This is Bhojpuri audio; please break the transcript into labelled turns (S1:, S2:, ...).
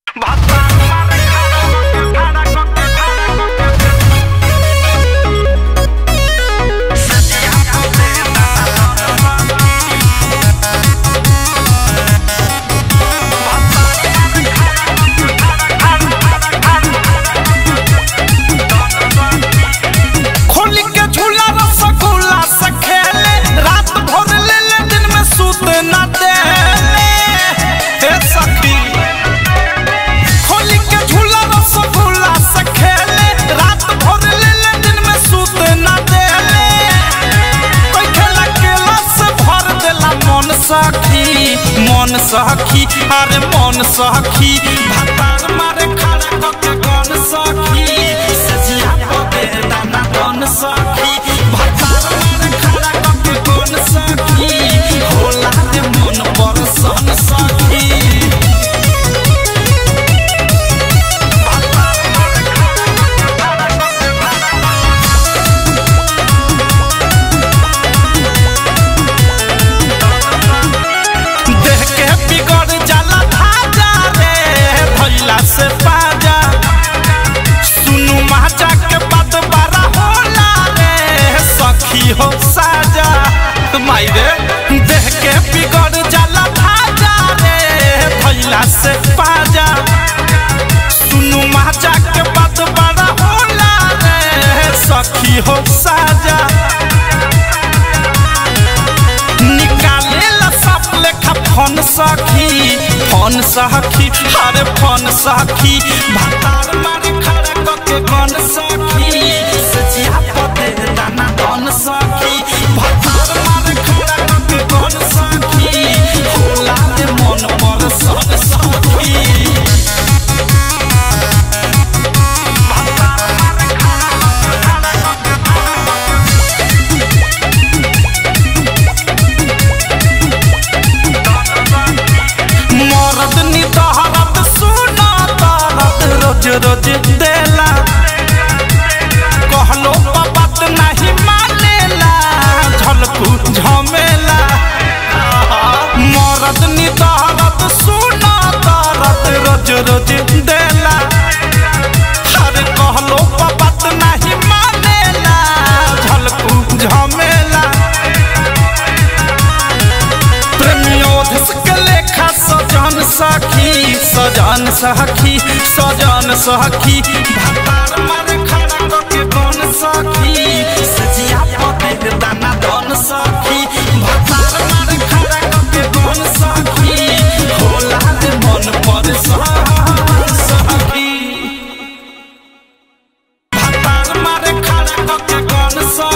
S1: खोली के झूला रसगुल्ला से खेले रात भर ले ले दिन में सूत न देले हे सखी खोली के झूला रसगुल्ला से खेले रात भर ले ले दिन में सूत न देले कोई खेला केला से भर देला मन सखी मन सखी अरे मन सखी भातार मारे खड़ा कके गन सखी सजिया पके दाना गन सखी भातार मारे खड़ा कके गन सखी होला दे मन पर सन सखी देह के बिगड़ जाला धाजा रे भैला से बाजा सुनु माचा के बात बारा होला रे सखी हो साजा माई रे देह के बिगड़ जाला धाजा रे भैला से बाजा सुनु माचा के बात बारा होला रे सखी हो साजा निकाले ला सब लेखा फोन सखी फोन सखी अरे फोन सखी भातार मारे खड़ा कके गन सखी सचिया पते दाना गन सखी भातार मारे खड़ा कके गन सखी होला दे मन पर सन सखी मरद नितहरत सुना तरत रोज रोज देला कहलो बात नहीं मानेला झलकू झमेला मरद नितहरत सुना तरत रोज रोज देला अरे कहलो बात नहीं मानेला झलकू झमेला प्रेमियोधस के लेखा सजन सखी सजन सखी सजन सखी भातार मारे खड़ा कके गन सखी सजिया पते दाना दन सखी भातार मारे खड़ा कके गन सखी होला दे मन पर सखी भातार मारे खड़ा कके गन सखी